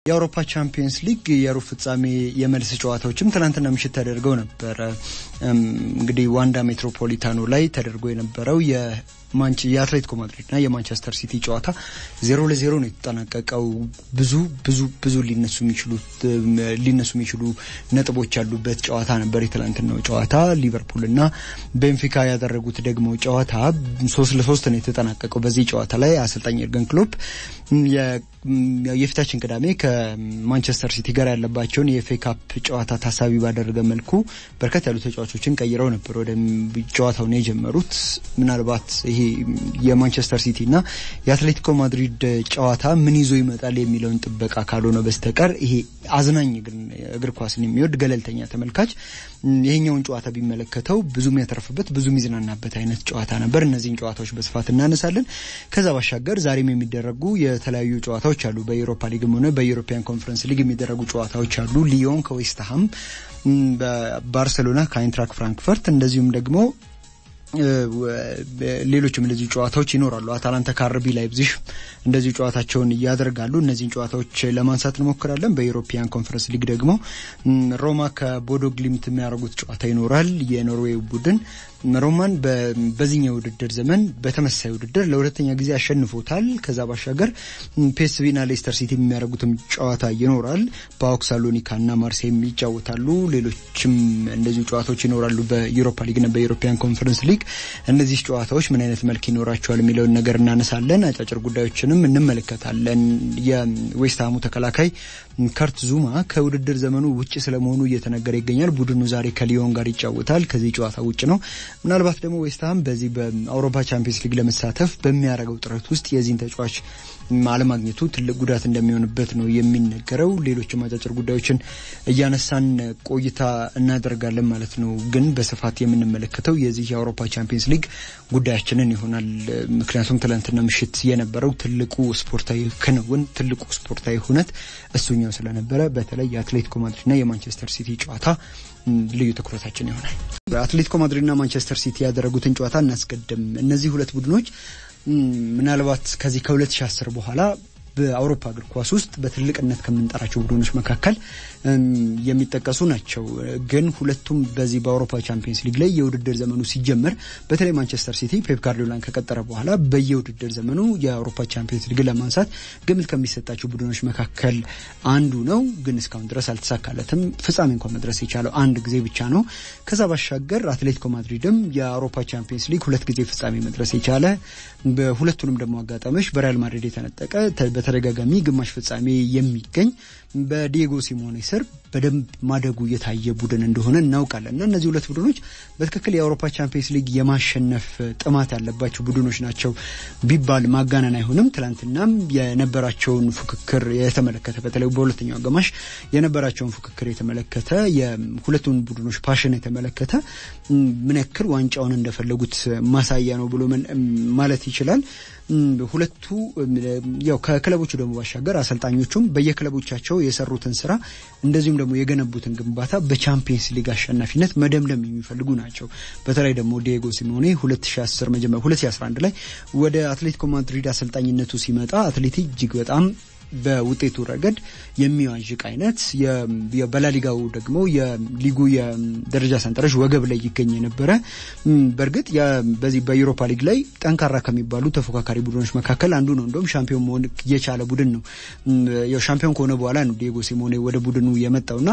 የአውሮፓ ቻምፒየንስ ሊግ የሩብ ፍጻሜ የመልስ ጨዋታዎችም ትናንትና ምሽት ተደርገው ነበረ። እንግዲህ ዋንዳ ሜትሮፖሊታኖ ላይ ተደርጎ የነበረው የአትሌቲኮ ማድሪድና የማንቸስተር ሲቲ ጨዋታ ዜሮ ለዜሮ ነው የተጠናቀቀው። ብዙ ብዙ ብዙ ሊነሱ የሚችሉ ሊነሱ የሚችሉ ነጥቦች ያሉበት ጨዋታ ነበር የትላንትናው ጨዋታ። ሊቨርፑልና ቤንፊካ ያደረጉት ደግሞ ጨዋታ ሶስት ለሶስት ነው የተጠናቀቀው። በዚህ ጨዋታ ላይ አሰልጣኝ የርገን ክሎፕ የፊታችን ቅዳሜ ከማንቸስተር ሲቲ ጋር ያለባቸውን የኤፍኤ ካፕ ጨዋታ ታሳቢ ባደረገ መልኩ በርከት ያሉ ተጫዋቾችን ቀይረው ነበር ወደ ጨዋታውን የጀመሩት። ምናልባት ይሄ የማንቸስተር ሲቲ እና የአትሌቲኮ ማድሪድ ጨዋታ ምን ይዞ ይመጣል የሚለውን ጥበቃ ካልሆነ በስተቀር ይሄ አዝናኝ እግር ኳስን የሚወድ ገለልተኛ ተመልካች ይሄኛውን ጨዋታ ቢመለከተው ብዙ የሚያተርፍበት ብዙ የሚዝናናበት አይነት ጨዋታ ነበር። እነዚህን ጨዋታዎች በስፋት እናነሳለን። ከዛ ባሻገር ዛሬም የሚደረጉ የተለያዩ ጨዋታዎች አሉ። በኤሮፓ ሊግም ሆነ በዩሮፒያን ኮንፈረንስ ሊግ የሚደረጉ ጨዋታዎች አሉ። ሊዮን ከዌስትሃም፣ ባርሴሎና ከአይንትራክ ፍራንክፈርት እንደዚሁም ደግሞ ሌሎችም እንደዚህ ጨዋታዎች ይኖራሉ። አታላንታ ከአርቢ ላይፕዚግ እንደዚሁ ጨዋታቸውን ያደርጋሉ። እነዚህን ጨዋታዎች ለማንሳት እንሞክራለን። በዩሮፒያን ኮንፈረንስ ሊግ ደግሞ ሮማ ከቦዶ ግሊምት የሚያደርጉት ጨዋታ ይኖራል። የኖርዌይ ቡድን ሮማን በዚህኛው ውድድር ዘመን በተመሳሳይ ውድድር ለሁለተኛ ጊዜ አሸንፎታል። ከዛ ባሻገር ፒኤስቪና ሌስተር ሲቲ የሚያደርጉትም ጨዋታ ይኖራል። ፓኦክ ሳሎኒካና ማርሴይም ይጫወታሉ። ሌሎችም እንደዚሁ ጨዋታዎች ይኖራሉ በዩሮፓ ሊግና በዩሮፒያን ኮንፈረንስ ሊግ። እነዚህ ጨዋታዎች ምን አይነት መልክ ይኖራቸዋል የሚለውን ነገር እናነሳለን። አጫጭር ጉዳዮችንም እንመለከታለን። የዌስትሃሙ ተከላካይ ከርት ዙማ ከውድድር ዘመኑ ውጭ ስለመሆኑ እየተነገረ ይገኛል። ቡድኑ ዛሬ ከሊዮን ጋር ይጫወታል። ከዚህ ጨዋታ ውጭ ነው። ምናልባት ደግሞ ዌስትሃም በዚህ በአውሮፓ ቻምፒየንስ ሊግ ለመሳተፍ በሚያደርገው ጥረት ውስጥ የዚህን ተጫዋች አለማግኘቱ ትልቅ ጉዳት እንደሚሆንበት ነው የሚነገረው። ሌሎችም አጫጭር ጉዳዮችን እያነሳን ቆይታ እናደርጋለን ማለት ነው። ግን በስፋት የምንመለከተው የዚህ የአውሮፓ ቻምፒየንስ ሊግ ጉዳያችንን ይሆናል። ምክንያቱም ትላንትና ምሽት የነበረው ትልቁ ስፖርታዊ ክንውን ትልቁ ስፖርታዊ ሁነት እሱኛው ስለነበረ በተለይ የአትሌቲኮ ማድሪድና የማንቸስተር ሲቲ ጨዋታ ልዩ ትኩረታችን ይሆናል። አትሌቲኮ ማድሪድና ማንቸስተር ሲቲ ያደረጉትን ጨዋታ እናስቀድም። እነዚህ ሁለት ቡድኖች ምናልባት ከዚህ ከ2010 በኋላ በአውሮፓ እግር ኳስ ውስጥ በትልቅነት ከምንጠራቸው ቡድኖች መካከል የሚጠቀሱ ናቸው። ግን ሁለቱም በዚህ በአውሮፓ ቻምፒየንስ ሊግ ላይ የውድድር ዘመኑ ሲጀመር በተለይ ማንቸስተር ሲቲ ፔፕ ጋርዲዮላን ከቀጠረ በኋላ በየውድድር ዘመኑ የአውሮፓ ቻምፒየንስ ሊግ ለማንሳት ግምት ከሚሰጣቸው ቡድኖች መካከል አንዱ ነው። ግን እስካሁን ድረስ አልተሳካለትም። ፍጻሜ እንኳን መድረስ የቻለው አንድ ጊዜ ብቻ ነው። ከዛ ባሻገር አትሌቲኮ ማድሪድም የአውሮፓ ቻምፒየንስ ሊግ ሁለት ጊዜ ፍጻሜ መድረስ የቻለ በሁለቱንም ደግሞ አጋጣሚዎች በሪያል ማድሪድ የተነጠቀ በተደጋጋሚ ግማሽ ፍጻሜ የሚገኝ በዲየጎ ሲሞኔ ስር በደንብ ማደጉ የታየ ቡድን እንደሆነ እናውቃለን እና እነዚህ ሁለት ቡድኖች በትክክል የአውሮፓ ቻምፒየንስ ሊግ የማሸነፍ ጥማት ያለባቸው ቡድኖች ናቸው ቢባል ማጋነን አይሆንም። ትናንትናም የነበራቸውን ፉክክር የተመለከተ በተለይ በሁለተኛው አጋማሽ የነበራቸውን ፉክክር የተመለከተ የሁለቱን ቡድኖች ፓሽን የተመለከተ ምን ያክል ዋንጫውን እንደፈለጉት ማሳያ ነው ብሎ ማለት ይችላል። ሁለቱ ያው ከክለቦቹ ደግሞ ባሻገር አሰልጣኞቹም በየክለቦቻቸው የሰሩትን ስራ እንደዚሁም ደግሞ የገነቡትን ግንባታ በቻምፒየንስ ሊግ አሸናፊነት መደምደም የሚፈልጉ ናቸው። በተለይ ደግሞ ዲየጎ ሲሞኔ 2010 መጀመሪያ 2011 ላይ ወደ አትሌቲኮ ማድሪድ አሰልጣኝነቱ ሲመጣ አትሌቲ እጅግ በጣም በውጤቱ ረገድ የሚዋዥቅ አይነት በላሊጋው ደግሞ የሊጉ የደረጃ ሰንጠረዥ ወገብ ላይ ይገኝ የነበረ በእርግጥ በዚህ በዩሮፓ ሊግ ላይ ጠንካራ ከሚባሉ ተፎካካሪ ቡድኖች መካከል አንዱ ነው። እንደውም ሻምፒዮን መሆን የቻለ ቡድን ነው። ያው ሻምፒዮን ከሆነ በኋላ ነው ዲየጎ ሲሞኔ ወደ ቡድኑ የመጣውና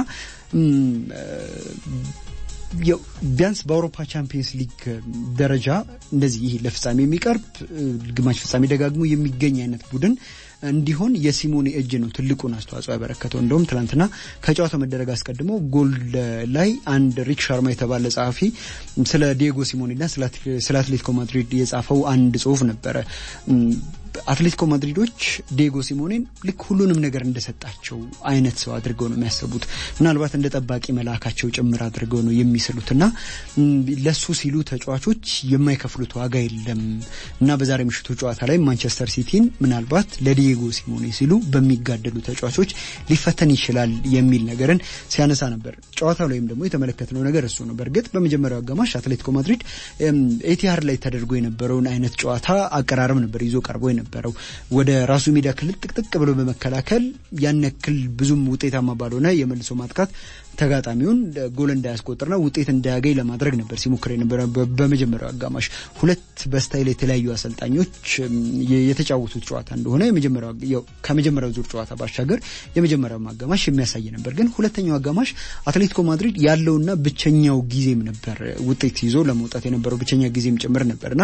ቢያንስ በአውሮፓ ቻምፒየንስ ሊግ ደረጃ እንደዚህ ይህ ለፍጻሜ የሚቀርብ ግማሽ ፍጻሜ ደጋግሞ የሚገኝ አይነት ቡድን እንዲሆን የሲሞኔ እጅ ነው ትልቁን አስተዋጽኦ ያበረከተው። እንደውም ትናንትና ከጨዋታው መደረግ አስቀድሞ ጎል ላይ አንድ ሪክ ሻርማ የተባለ ጸሐፊ ስለ ዲየጎ ሲሞኔና ስለ አትሌቲኮ ማድሪድ የጻፈው አንድ ጽሁፍ ነበረ። አትሌቲኮ ማድሪዶች ዲየጎ ሲሞኔን ልክ ሁሉንም ነገር እንደሰጣቸው አይነት ሰው አድርገው ነው የሚያስቡት። ምናልባት እንደ ጠባቂ መልአካቸው ጭምር አድርገው ነው የሚስሉት እና ለሱ ሲሉ ተጫዋቾች የማይከፍሉት ዋጋ የለም እና በዛሬ ምሽቱ ጨዋታ ላይ ማንቸስተር ሲቲን ምናልባት ለዲየጎ ሲሞኔ ሲሉ በሚጋደሉ ተጫዋቾች ሊፈተን ይችላል የሚል ነገርን ሲያነሳ ነበር። ጨዋታው ላይም ደግሞ የተመለከትነው ነገር እሱ ነው። በእርግጥ በመጀመሪያው አጋማሽ አትሌቲኮ ማድሪድ ኤቲሃድ ላይ ተደርጎ የነበረውን አይነት ጨዋታ አቀራረብ ነበር ይዞ ቀርቦ ነበረው። ወደ ራሱ ሜዳ ክልል ጥቅጥቅ ብሎ በመከላከል ያን ያክል ብዙም ውጤታማ ባልሆነ የመልሶ ማጥቃት ተጋጣሚውን ጎል እንዳያስቆጥርና ውጤት እንዳያገኝ ለማድረግ ነበር ሲሞክር የነበረ። በመጀመሪያው አጋማሽ ሁለት በስታይል የተለያዩ አሰልጣኞች የተጫወቱት ጨዋታ እንደሆነ ከመጀመሪያው ዙር ጨዋታ ባሻገር የመጀመሪያው አጋማሽ የሚያሳይ ነበር። ግን ሁለተኛው አጋማሽ አትሌቲኮ ማድሪድ ያለውና ብቸኛው ጊዜም ነበር ውጤት ይዞ ለመውጣት የነበረው ብቸኛ ጊዜም ጭምር ነበርና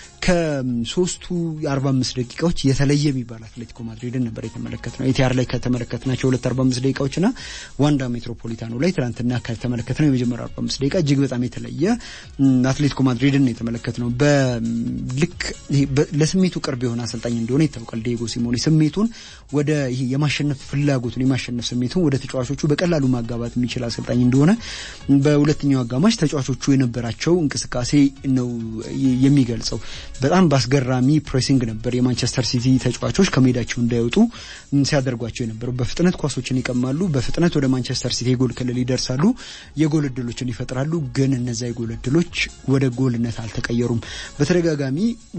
ከሶስቱ የአርባ አምስት ደቂቃዎች የተለየ የሚባል አትሌቲኮ ማድሪድን ነበር የተመለከት ነው። ኤቲአር ላይ ከተመለከትናቸው ሁለት አርባ አምስት ደቂቃዎች ና ዋንዳ ሜትሮፖሊታኖ ላይ ትናንትና ከተመለከት ነው የመጀመሪያው አርባ አምስት ደቂቃ እጅግ በጣም የተለየ አትሌቲኮ ማድሪድን ነው የተመለከት ነው። በልክ ለስሜቱ ቅርብ የሆነ አሰልጣኝ እንደሆነ ይታወቃል ዲየጎ ሲሞኔ። ስሜቱን ወደ ይሄ የማሸነፍ ፍላጎቱን የማሸነፍ ስሜቱን ወደ ተጫዋቾቹ በቀላሉ ማጋባት የሚችል አሰልጣኝ እንደሆነ በሁለተኛው አጋማሽ ተጫዋቾቹ የነበራቸው እንቅስቃሴ ነው የሚገልጸው። በጣም በአስገራሚ ፕሬሲንግ ነበር የማንቸስተር ሲቲ ተጫዋቾች ከሜዳቸው እንዳይወጡ ሲያደርጓቸው የነበሩ። በፍጥነት ኳሶችን ይቀማሉ፣ በፍጥነት ወደ ማንቸስተር ሲቲ የጎል ክልል ይደርሳሉ፣ የጎል እድሎችን ይፈጥራሉ። ግን እነዛ የጎል እድሎች ወደ ጎልነት አልተቀየሩም። በተደጋጋሚ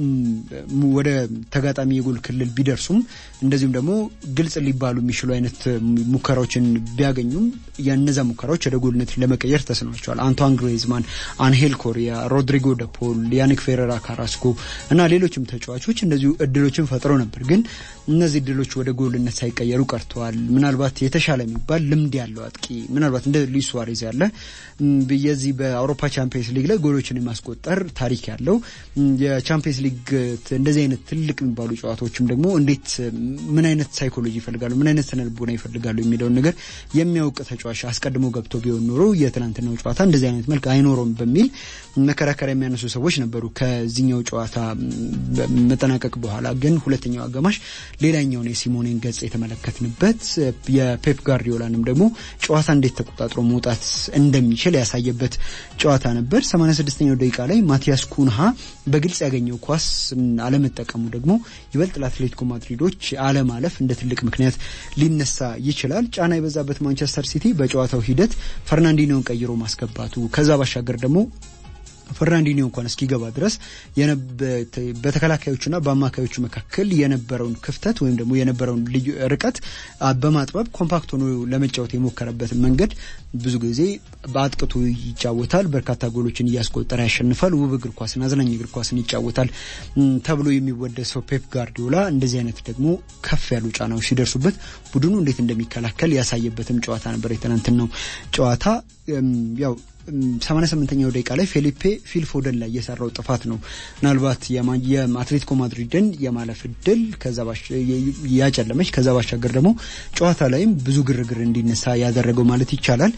ወደ ተጋጣሚ የጎል ክልል ቢደርሱም እንደዚሁም ደግሞ ግልጽ ሊባሉ የሚችሉ አይነት ሙከራዎችን ቢያገኙም የነዛ ሙከራዎች ወደ ጎልነት ለመቀየር ተስኗቸዋል። አንቷን ግሬዝማን፣ አንሄል ኮሪያ፣ ሮድሪጎ ደፖል፣ ያኒክ ፌሬራ ካራስኮ እና ሌሎችም ተጫዋቾች እንደዚሁ እድሎችን ፈጥረው ነበር። ግን እነዚህ እድሎች ወደ ጎልነት ሳይቀየሩ ቀርተዋል። ምናልባት የተሻለ የሚባል ልምድ ያለው አጥቂ ምናልባት እንደ ሉዊስ ሱዋሬዝ ያለ የዚህ በአውሮፓ ቻምፒየንስ ሊግ ላይ ጎሎችን የማስቆጠር ታሪክ ያለው የቻምፒየንስ ሊግ እንደዚህ አይነት ትልቅ የሚባሉ ጨዋታዎችም ደግሞ እንዴት ምን አይነት ሳይኮሎጂ ይፈልጋሉ፣ ምን አይነት ስነልቦና ይፈልጋሉ የሚለውን ነገር የሚያውቅ ተጫዋች አስቀድሞ ገብቶ ቢሆን ኖሮ የትናንትናው ጨዋታ እንደዚህ አይነት መልክ አይኖረውም በሚል መከራከሪያ የሚያነሱ ሰዎች ነበሩ። ከዚህኛው ጨዋታ መጠናቀቅ በኋላ ግን ሁለተኛው አጋማሽ ሌላኛውን የሲሞኔን ገጽ የተመለከትንበት የፔፕ ጋርዲዮላንም ደግሞ ጨዋታ እንዴት ተቆጣጥሮ መውጣት እንደሚችል ያሳየበት ጨዋታ ነበር። 86ኛው ደቂቃ ላይ ማቲያስ ኩንሃ በግልጽ ያገኘው ኳስ አለመጠቀሙ ደግሞ ይበልጥ ለአትሌቲኮ ማድሪዶች አለማለፍ እንደ ትልቅ ምክንያት ሊነሳ ይችላል። ጫና የበዛበት ማንቸስተር ሲቲ በጨዋታው ሂደት ፈርናንዲኒዮን ቀይሮ ማስገባቱ ከዛ ባሻገር ደግሞ ፈርናንዲኒዮ እንኳን እስኪገባ ድረስ በተከላካዮቹና በአማካዮቹ መካከል የነበረውን ክፍተት ወይም ደግሞ የነበረውን ልዩ ርቀት በማጥበብ ኮምፓክት ሆኖ ለመጫወት የሞከረበትን መንገድ ብዙ ጊዜ በአጥቅቱ ይጫወታል፣ በርካታ ጎሎችን እያስቆጠረ ያሸንፋል፣ ውብ እግር ኳስን፣ አዝናኝ እግር ኳስን ይጫወታል ተብሎ የሚወደሰው ፔፕ ጋርዲዮላ እንደዚህ አይነት ደግሞ ከፍ ያሉ ጫናዎች ሲደርሱበት ቡድኑ እንዴት እንደሚከላከል ያሳየበትም ጨዋታ ነበር የትናንትናው ጨዋታ ያው 88ኛው ደቂቃ ላይ ፌሊፔ ፊል ፎደን ላይ የሰራው ጥፋት ነው ምናልባት የአትሌቲኮ ማድሪድን የማለፍ እድል ያጨለመች ከዛ ባሻገር ደግሞ ጨዋታ ላይም ብዙ ግርግር እንዲነሳ ያደረገው ማለት ይቻላል።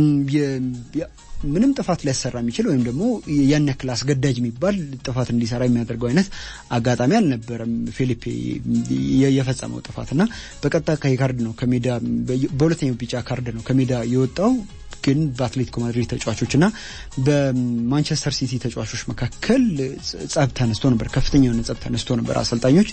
ምንም ጥፋት ሊያሰራ የሚችል ወይም ደግሞ ያን ያክል አስገዳጅ የሚባል ጥፋት እንዲሰራ የሚያደርገው አይነት አጋጣሚ አልነበረም። ፊሊፔ የፈጸመው ጥፋት እና በቀጥታ ቀይ ካርድ ነው ከሜዳ በሁለተኛው ቢጫ ካርድ ነው ከሜዳ የወጣው ግን በአትሌቲኮ ማድሪድ ተጫዋቾች እና በማንቸስተር ሲቲ ተጫዋቾች መካከል ጸብ ተነስቶ ነበር። ከፍተኛ የሆነ ጸብ ተነስቶ ነበር። አሰልጣኞች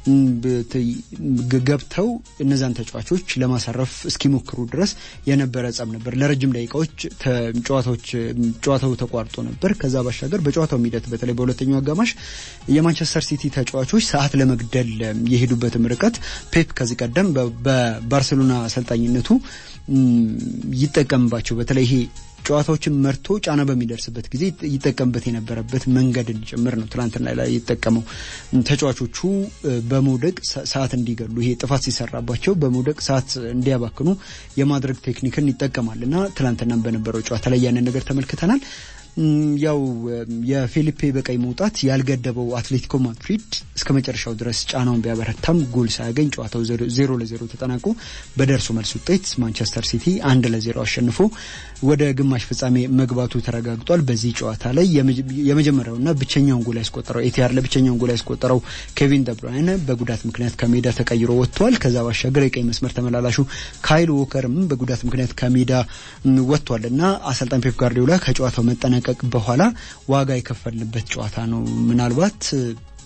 ገብተው እነዛን ተጫዋቾች ለማሳረፍ እስኪሞክሩ ድረስ የነበረ ጸብ ነበር። ለረጅም ደቂቃዎች ጨዋታዎች ጨዋታው ተቋርጦ ነበር። ከዛ ባሻገር በጨዋታው ሂደት በተለይ በሁለተኛው አጋማሽ የማንቸስተር ሲቲ ተጫዋቾች ሰዓት ለመግደል የሄዱበትም ርቀት ፔፕ ከዚህ ቀደም በባርሴሎና አሰልጣኝነቱ ይጠቀምባቸው በተለይ ይሄ ጨዋታዎችን መርቶ ጫና በሚደርስበት ጊዜ ይጠቀምበት የነበረበት መንገድን ጭምር ነው ትናንትና ላይ የተጠቀመው። ተጫዋቾቹ በመውደቅ ሰዓት እንዲገሉ ይሄ ጥፋት ሲሰራባቸው በመውደቅ ሰዓት እንዲያባክኑ የማድረግ ቴክኒክን ይጠቀማል እና ትናንትናም በነበረው ጨዋታ ላይ ያንን ነገር ተመልክተናል። ያው የፌሊፔ በቀይ መውጣት ያልገደበው አትሌቲኮ ማድሪድ እስከ መጨረሻው ድረስ ጫናውን ቢያበረታም ጎል ሳያገኝ ጨዋታው ዜሮ ለዜሮ ተጠናቆ በደርሶ መልስ ውጤት ማንቸስተር ሲቲ አንድ ለዜሮ አሸንፎ ወደ ግማሽ ፍጻሜ መግባቱ ተረጋግጧል። በዚህ ጨዋታ ላይ የመጀመሪያውና ብቸኛውን ጎል ያስቆጠረው ኤቲያር ለብቸኛውን ጎል ያስቆጠረው ኬቪን ደብራይነ በጉዳት ምክንያት ከሜዳ ተቀይሮ ወጥቷል። ከዛ ባሻገር የቀይ መስመር ተመላላሹ ካይል ዎከርም በጉዳት ምክንያት ከሜዳ ወጥቷል እና አሰልጣኝ ፔፕ ጋርዲዮላ ከጨዋታው መጠናቀቅ በኋላ ዋጋ የከፈልንበት ጨዋታ ነው ምናልባት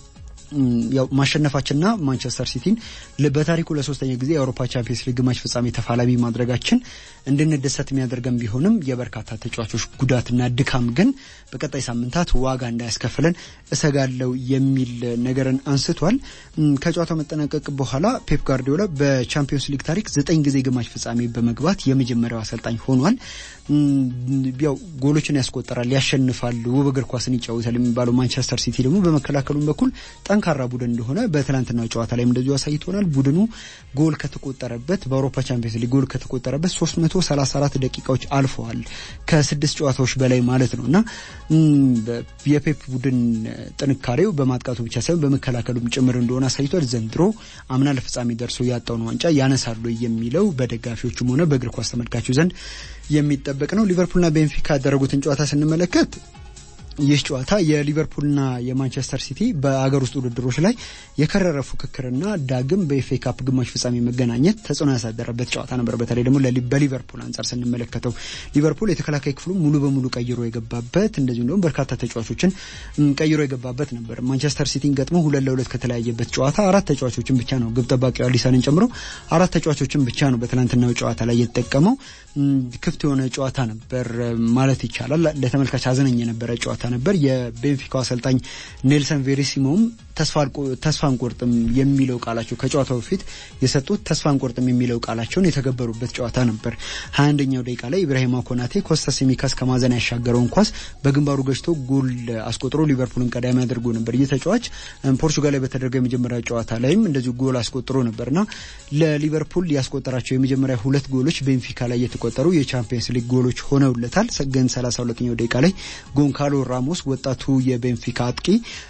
ያው ማሸነፋችንና ማንቸስተር ሲቲን በታሪኩ ለሶስተኛ ጊዜ የአውሮፓ ቻምፒየንስ ሊግ ግማሽ ፍጻሜ ተፋላሚ ማድረጋችን እንድንደሰት የሚያደርገን ቢሆንም የበርካታ ተጫዋቾች ጉዳትና ድካም ግን በቀጣይ ሳምንታት ዋጋ እንዳያስከፍለን እሰጋለው የሚል ነገርን አንስቷል። ከጨዋታው መጠናቀቅ በኋላ ፔፕ ጋርዲዮላ በቻምፒየንስ ሊግ ታሪክ ዘጠኝ ጊዜ ግማሽ ፍጻሜ በመግባት የመጀመሪያው አሰልጣኝ ሆኗል። ያው ጎሎችን ያስቆጠራል፣ ያሸንፋል፣ ውብ እግር ኳስን ይጫወታል የሚባለው ማንቸስተር ሲቲ ደግሞ በመከላከሉም በኩል ጠንካራ ቡድን እንደሆነ በትናንትናው ጨዋታ ላይም እንደዚሁ አሳይቶናል። ቡድኑ ጎል ከተቆጠረበት በአውሮፓ ቻምፒየንስ ሊግ ጎል ከተቆጠረበት 334 ደቂቃዎች አልፈዋል። ከስድስት ጨዋታዎች በላይ ማለት ነው እና የፔፕ ቡድን ጥንካሬው በማጥቃቱ ብቻ ሳይሆን በመከላከሉም ጭምር እንደሆነ አሳይቷል። ዘንድሮ አምና ለፍጻሜ ደርሶ ያጣውን ዋንጫ ያነሳሉ የሚለው በደጋፊዎቹም ሆነ በእግር ኳስ ተመልካቹ ዘንድ የሚጠበቅ ነው። ሊቨርፑልና ቤንፊካ ያደረጉትን ጨዋታ ስንመለከት ይህ ጨዋታ የሊቨርፑልና የማንቸስተር ሲቲ በአገር ውስጥ ውድድሮች ላይ የከረረ ፉክክርና ዳግም በኤፍኤ ካፕ ግማሽ ፍጻሜ መገናኘት ተጽዕኖ ያሳደረበት ጨዋታ ነበር። በተለይ ደግሞ በሊቨርፑል አንጻር ስንመለከተው ሊቨርፑል የተከላካይ ክፍሉ ሙሉ በሙሉ ቀይሮ የገባበት እንደዚሁም ደግሞ በርካታ ተጫዋቾችን ቀይሮ የገባበት ነበር። ማንቸስተር ሲቲን ገጥሞ ሁለት ለሁለት ከተለያየበት ጨዋታ አራት ተጫዋቾችን ብቻ ነው ግብ ጠባቂው አሊሰንን ጨምሮ አራት ተጫዋቾችን ብቻ ነው በትናንትናው ጨዋታ ላይ የተጠቀመው። ክፍት የሆነ ጨዋታ ነበር ማለት ይቻላል። ለተመልካች አዘነኝ የነበረ ጨዋታ ነበር። የቤንፊካው አሰልጣኝ ኔልሰን ቬሪሲሞም ተስፋ አንቆርጥም የሚለው ቃላቸው ከጨዋታው በፊት የሰጡት ተስፋ አንቆርጥም የሚለው ቃላቸውን የተገበሩበት ጨዋታ ነበር። ሀያ አንደኛው ደቂቃ ላይ ኢብራሂማ ኮናቴ ኮስታስ ሲሚካስ ከማዘን ያሻገረውን ኳስ በግንባሩ ገጭቶ ጎል አስቆጥሮ ሊቨርፑልን ቀዳሚ አድርጎ ነበር። ይህ ተጫዋች ፖርቹጋል ላይ በተደረገው የመጀመሪያ ጨዋታ ላይም እንደዚሁ ጎል አስቆጥሮ ነበርና ለሊቨርፑል ያስቆጠራቸው የመጀመሪያ ሁለት ጎሎች ቤንፊካ ላይ የተቆጠሩ የቻምፒየንስ ሊግ ጎሎች ሆነውለታል። ግን ሰላሳ ሁለተኛው ደቂቃ ላይ ጎንካሎ ራሞስ ወጣቱ የቤንፊካ አጥቂ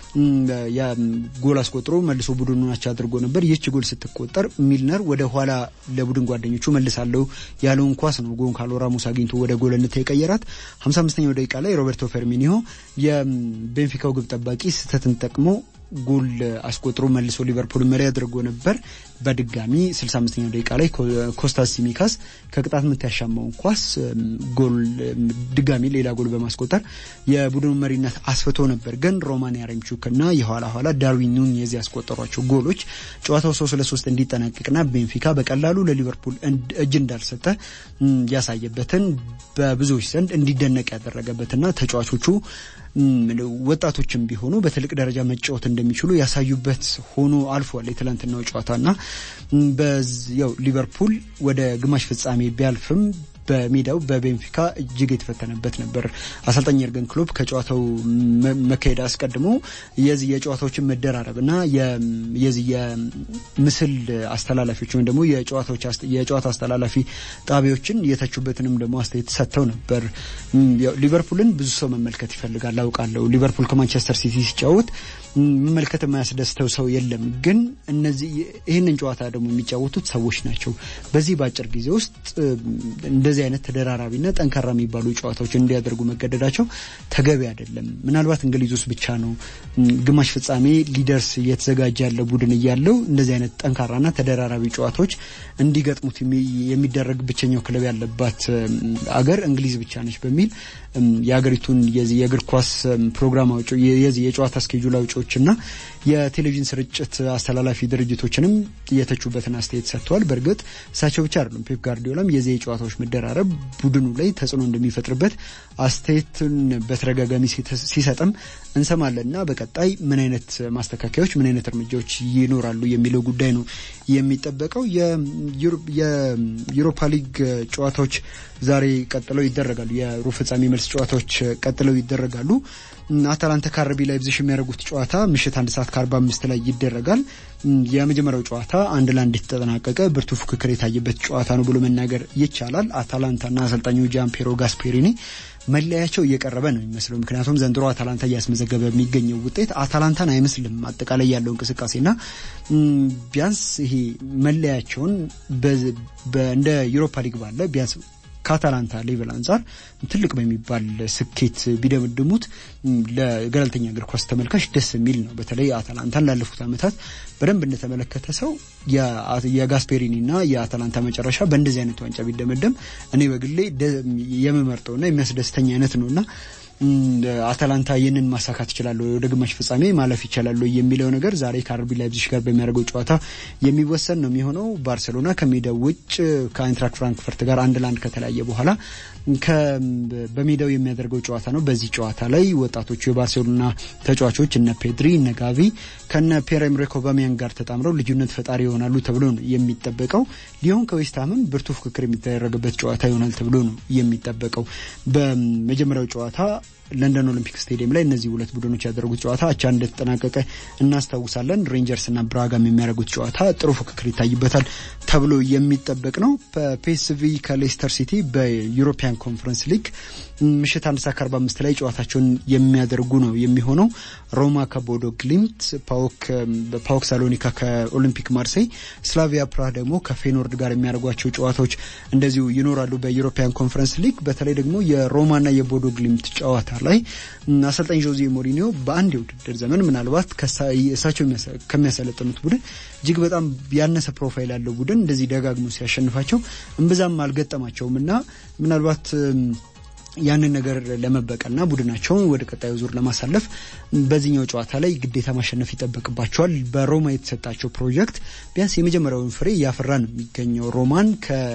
ጎል አስቆጥሮ መልሶ ቡድኑን አቻ አድርጎ ነበር። ይህች ጎል ስትቆጠር ሚልነር ወደ ኋላ ለቡድን ጓደኞቹ መልሳለሁ ያለውን ኳስ ነው ጎንካሎ ራሞስ አግኝቶ ወደ ጎልነት የቀየራት። 55ኛው ደቂቃ ላይ ሮቤርቶ ፈርሚኒሆ የቤንፊካው ግብ ጠባቂ ስህተትን ጠቅሞ ጎል አስቆጥሮ መልሶ ሊቨርፑል መሪ አድርጎ ነበር። በድጋሚ 65ኛው ደቂቃ ላይ ኮስታስ ሲሚካስ ከቅጣት ምት ያሻማውን ኳስ ጎል ድጋሚ ሌላ ጎል በማስቆጠር የቡድኑ መሪነት አስፍቶ ነበር። ግን ሮማን ያሬምቹክ እና የኋላ ኋላ ዳርዊን ኑኔዝ ያስቆጠሯቸው ጎሎች ጨዋታው ሶስት ለሶስት እንዲጠናቀቅና ቤንፊካ በቀላሉ ለሊቨርፑል እጅ እንዳልሰጠ ያሳየበትን በብዙዎች ዘንድ እንዲደነቅ ያደረገበትና ተጫዋቾቹ ወጣቶችም ቢሆኑ በትልቅ ደረጃ መጫወት እንደሚችሉ ያሳዩበት ሆኖ አልፏል የትላንትናው ጨዋታና ያው ሊቨርፑል ወደ ግማሽ ፍጻሜ ቢያልፍም በሜዳው በቤንፊካ እጅግ የተፈተነበት ነበር። አሰልጣኝ የርገን ክሎፕ ከጨዋታው መካሄድ አስቀድሞ የዚህ የጨዋታዎችን መደራረብ እና የዚህ የምስል አስተላላፊዎች ወይም ደግሞ የጨዋታ አስተላላፊ ጣቢያዎችን የተቹበትንም ደግሞ አስተያየት ሰጥተው ነበር። ሊቨርፑልን ብዙ ሰው መመልከት ይፈልጋል አውቃለሁ። ሊቨርፑል ከማንቸስተር ሲቲ ሲጫወት መመልከት የማያስደስተው ሰው የለም። ግን እነዚህ ይህንን ጨዋታ ደግሞ የሚጫወቱት ሰዎች ናቸው። በዚህ በአጭር ጊዜ ውስጥ እንደዚህ አይነት ተደራራቢና ጠንካራ የሚባሉ ጨዋታዎችን እንዲያደርጉ መገደዳቸው ተገቢ አይደለም። ምናልባት እንግሊዝ ውስጥ ብቻ ነው ግማሽ ፍጻሜ ሊደርስ እየተዘጋጀ ያለ ቡድን እያለው እንደዚህ አይነት ጠንካራና ተደራራቢ ጨዋታዎች እንዲገጥሙት የሚደረግ ብቸኛው ክለብ ያለባት አገር እንግሊዝ ብቻ ነች በሚል የሀገሪቱን የእግር ኳስ ፕሮግራም አውጪ የዚህ የጨዋታ ስኬጁል አውጪዎችና የቴሌቪዥን ስርጭት አስተላላፊ ድርጅቶችንም የተቹበትን አስተያየት ሰጥተዋል። በእርግጥ እሳቸው ብቻ አይደሉም። ፔፕ ጋርዲዮላም የዚህ የጨዋታዎች መደራረብ ቡድኑ ላይ ተጽዕኖ እንደሚፈጥርበት አስተያየትን በተደጋጋሚ ሲሰጥም እንሰማለንና በቀጣይ ምን አይነት ማስተካከያዎች፣ ምን አይነት እርምጃዎች ይኖራሉ የሚለው ጉዳይ ነው የሚጠበቀው። የዩሮፓ ሊግ ጨዋታዎች ዛሬ ቀጥለው ይደረጋሉ። የሩብ ፍጻሜ መልስ ጨዋታዎች ቀጥለው ይደረጋሉ። አታላንታ ከአርቢ ላይፕዚግ የሚያደርጉት ጨዋታ ምሽት አንድ ሰዓት ከአርባ አምስት ላይ ይደረጋል። የመጀመሪያው ጨዋታ አንድ ለአንድ የተጠናቀቀ ብርቱ ፉክክር የታየበት ጨዋታ ነው ብሎ መናገር ይቻላል። አታላንታና አሰልጣኙ ጃምፔሮ ጋስፔሪኒ መለያቸው እየቀረበ ነው የሚመስለው። ምክንያቱም ዘንድሮ አታላንታ እያስመዘገበ የሚገኘው ውጤት አታላንታን አይመስልም። አጠቃላይ ያለው እንቅስቃሴና ቢያንስ ይሄ መለያቸውን እንደ ዩሮፓ ሊግ ባለ ቢያንስ ከአታላንታ ሌቨል አንጻር ትልቅ በሚባል ስኬት ቢደመድሙት ለገለልተኛ እግር ኳስ ተመልካች ደስ የሚል ነው። በተለይ አታላንታን ላለፉት ዓመታት በደንብ እንደተመለከተ ሰው የጋስፔሪኒና የአታላንታ መጨረሻ በእንደዚህ አይነት ዋንጫ ቢደመደም እኔ በግሌ የምመርጠውና የሚያስደስተኝ አይነት ነውና አታላንታ ይህንን ማሳካት ይችላሉ፣ ወደ ግማሽ ፍጻሜ ማለፍ ይችላሉ የሚለው ነገር ዛሬ ከአርቢ ላይፕዚግ ጋር በሚያደርገው ጨዋታ የሚወሰን ነው የሚሆነው። ባርሴሎና ከሜዳው ውጭ ከአይንትራክ ፍራንክፈርት ጋር አንድ ለአንድ ከተለያየ በኋላ በሜዳው የሚያደርገው ጨዋታ ነው። በዚህ ጨዋታ ላይ ወጣቶቹ የባርሴሎና ተጫዋቾች እነ ፔድሪ እነ ጋቪ ከነ ፒየር ኤምሪክ ኦባሜያንግ ጋር ተጣምረው ልዩነት ፈጣሪ ይሆናሉ ተብሎ ነው የሚጠበቀው። ሊዮን ከዌስትሃምም ብርቱ ፍክክር የሚደረግበት ጨዋታ ይሆናል ተብሎ ነው የሚጠበቀው። በመጀመሪያው ጨዋታ ለንደን ኦሊምፒክ ስቴዲየም ላይ እነዚህ ሁለት ቡድኖች ያደረጉት ጨዋታ አቻ እንደተጠናቀቀ እናስታውሳለን። ሬንጀርስና ብራጋም የሚያደርጉት ጨዋታ ጥሩ ፍክክር ይታይበታል ተብሎ የሚጠበቅ ነው። ፒኤስቪ ከሌስተር ሲቲ በዩሮፒያን ኮንፈረንስ ሊግ ምሽት አንድ ሰዓት ከአርባ አምስት ላይ ጨዋታቸውን የሚያደርጉ ነው የሚሆነው። ሮማ ከቦዶ ግሊምት፣ ፓኦክ ሳሎኒካ ከኦሊምፒክ ማርሴይ፣ ስላቪያ ፕራህ ደግሞ ከፌኖርድ ጋር የሚያደርጓቸው ጨዋታዎች እንደዚሁ ይኖራሉ በዩሮፒያን ኮንፈረንስ ሊግ። በተለይ ደግሞ የሮማና የቦዶ ግሊምት ጨዋታ ላይ አሰልጣኝ ጆዜ ሞሪኒዮ በአንድ የውድድር ዘመን ምናልባት እሳቸው ከሚያሰለጥኑት ቡድን እጅግ በጣም ያነሰ ፕሮፋይል ያለው ቡድን እንደዚህ ደጋግሞ ሲያሸንፋቸው እምብዛም አልገጠማቸውም እና ምናልባት ያንን ነገር ለመበቀልና ቡድናቸውን ወደ ቀጣዩ ዙር ለማሳለፍ በዚህኛው ጨዋታ ላይ ግዴታ ማሸነፍ ይጠበቅባቸዋል። በሮማ የተሰጣቸው ፕሮጀክት ቢያንስ የመጀመሪያውን ፍሬ እያፈራ ነው የሚገኘው። ሮማን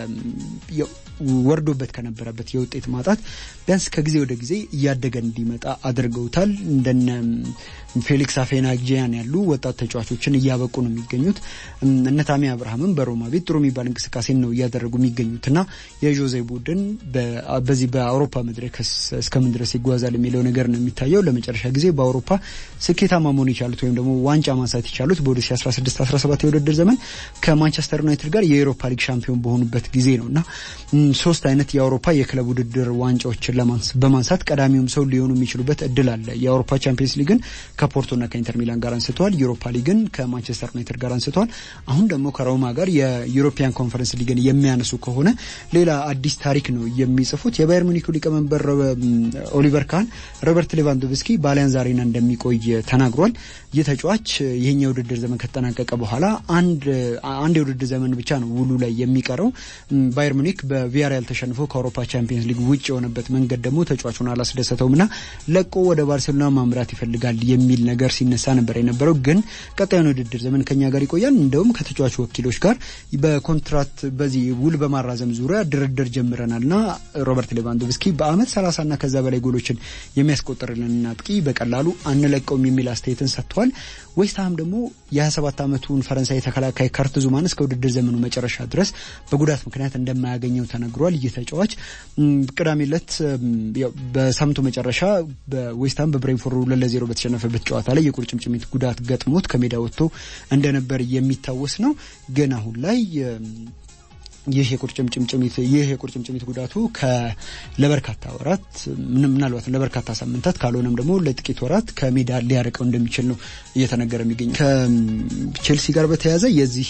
ወርዶበት ከነበረበት የውጤት ማጣት ቢያንስ ከጊዜ ወደ ጊዜ እያደገ እንዲመጣ አድርገውታል። እንደነ ፌሊክስ አፌናጂያን ያሉ ወጣት ተጫዋቾችን እያበቁ ነው የሚገኙት። እነ ታሚ አብርሃምም በሮማ ቤት ጥሩ የሚባል እንቅስቃሴን ነው እያደረጉ የሚገኙት እና የዦዜ ቡድን በዚህ በአውሮፓ መድረክ እስከምን ድረስ ይጓዛል የሚለው ነገር ነው የሚታየው። ለመጨረሻ ጊዜ በአውሮፓ ስኬታማ መሆን የቻሉት ወይም ደግሞ ዋንጫ ማንሳት የቻሉት በ2016 17 የውድድር ዘመን ከማንቸስተር ዩናይትድ ጋር የኤሮፓ ሊግ ሻምፒዮን በሆኑበት ጊዜ ነው እና ሶስት አይነት የአውሮፓ የክለብ ውድድር ዋንጫዎችን በማንሳት ቀዳሚውም ሰው ሊሆኑ የሚችሉበት እድል አለ። የአውሮፓ ቻምፒየንስ ሊግን ከፖርቶና ከኢንተር ሚላን ጋር አንስተዋል። ዩሮፓ ሊግን ከማንቸስተር ዩናይትድ ጋር አንስተዋል። አሁን ደግሞ ከሮማ ጋር የዩሮፒያን ኮንፈረንስ ሊግን የሚያነሱ ከሆነ ሌላ አዲስ ታሪክ ነው የሚጽፉት። የባየር ሙኒኩ ሊቀመንበር ኦሊቨር ካህን ሮበርት ሌቫንዶቭስኪ በአሊያንዝ አሬና እንደሚቆይ ተናግሯል። ይህ ተጫዋች ይህኛ የውድድር ዘመን ከተጠናቀቀ በኋላ አንድ የውድድር ዘመን ብቻ ነው ውሉ ላይ የሚቀረው። ባየር ሙኒክ በቪያሪያል ተሸንፎ ከአውሮፓ ቻምፒየንስ ሊግ ውጭ የሆነበት መንገድ ደግሞ ተጫዋቹን አላስደሰተውም እና ለቆ ወደ ባርሴሎና ማምራት ይፈልጋል የሚል ነገር ሲነሳ ነበር የነበረው። ግን ቀጣዩን ውድድር ዘመን ከኛ ጋር ይቆያል። እንደውም ከተጫዋቹ ወኪሎች ጋር በኮንትራት በዚህ ውል በማራዘም ዙሪያ ድርድር ጀምረናል እና ሮበርት ሌቫንዶቭስኪ በአመት ሰላሳና ከዛ በላይ ጎሎችን የሚያስቆጥርልን አጥቂ በቀላሉ አንለቀውም የሚል አስተያየትን ሰጥተዋል። ዌስትሃም ደግሞ የ27 ዓመቱን ፈረንሳይ ተከላካይ ካርት ዙማን እስከ ውድድር ዘመኑ መጨረሻ ድረስ በጉዳት ምክንያት እንደማያገኘው ተነግሯል። ይህ ተጫዋች ቅዳሜ ዕለት በሳምንቱ መጨረሻ በዌስትሃም በብሬንፎርድ ሁለት ለዜሮ በተሸነፈበት ጨዋታ ላይ የቁርጭምጭሚት ጉዳት ገጥሞት ከሜዳ ወጥቶ እንደነበር የሚታወስ ነው። ግን አሁን ላይ ይህ የቁርጭምጭሚት ይህ የቁርጭምጭሚት ጉዳቱ ለበርካታ ወራት ምናልባት ለበርካታ ሳምንታት ካልሆነም ደግሞ ለጥቂት ወራት ከሜዳ ሊያርቀው እንደሚችል ነው እየተነገረ የሚገኘው። ከቼልሲ ጋር በተያያዘ የዚህ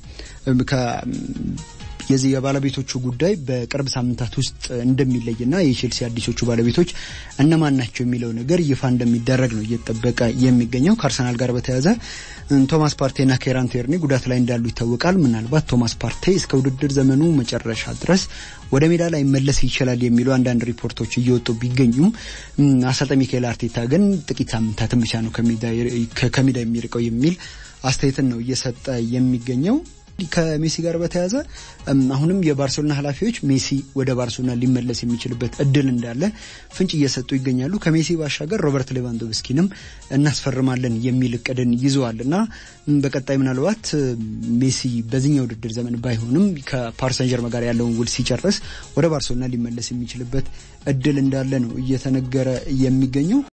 የዚህ የባለቤቶቹ ጉዳይ በቅርብ ሳምንታት ውስጥ እንደሚለይና የቼልሲ አዲሶቹ ባለቤቶች እነማን ናቸው የሚለው ነገር ይፋ እንደሚደረግ ነው እየተጠበቀ የሚገኘው። ከአርሰናል ጋር በተያያዘ ቶማስ ፓርቴና ኬራን ቴርኒ ጉዳት ላይ እንዳሉ ይታወቃል። ምናልባት ቶማስ ፓርቴ እስከ ውድድር ዘመኑ መጨረሻ ድረስ ወደ ሜዳ ላይ መለስ ይችላል የሚሉ አንዳንድ ሪፖርቶች እየወጡ ቢገኙም አሰልጣኝ ሚካኤል አርቴታ ግን ጥቂት ሳምንታትን ብቻ ነው ከሜዳ የሚርቀው የሚል አስተያየትን ነው እየሰጠ የሚገኘው። ከሜሲ ጋር በተያያዘ አሁንም የባርሴሎና ኃላፊዎች ሜሲ ወደ ባርሴሎና ሊመለስ የሚችልበት እድል እንዳለ ፍንጭ እየሰጡ ይገኛሉ። ከሜሲ ባሻገር ሮበርት ሌቫንዶቭስኪንም እናስፈርማለን የሚል እቅድን ይዘዋል እና በቀጣይ ምናልባት ሜሲ በዚህኛው ውድድር ዘመን ባይሆንም ከፓሪስ ሰን ዠርመን ጋር ያለውን ውል ሲጨርስ ወደ ባርሴሎና ሊመለስ የሚችልበት እድል እንዳለ ነው እየተነገረ የሚገኘው።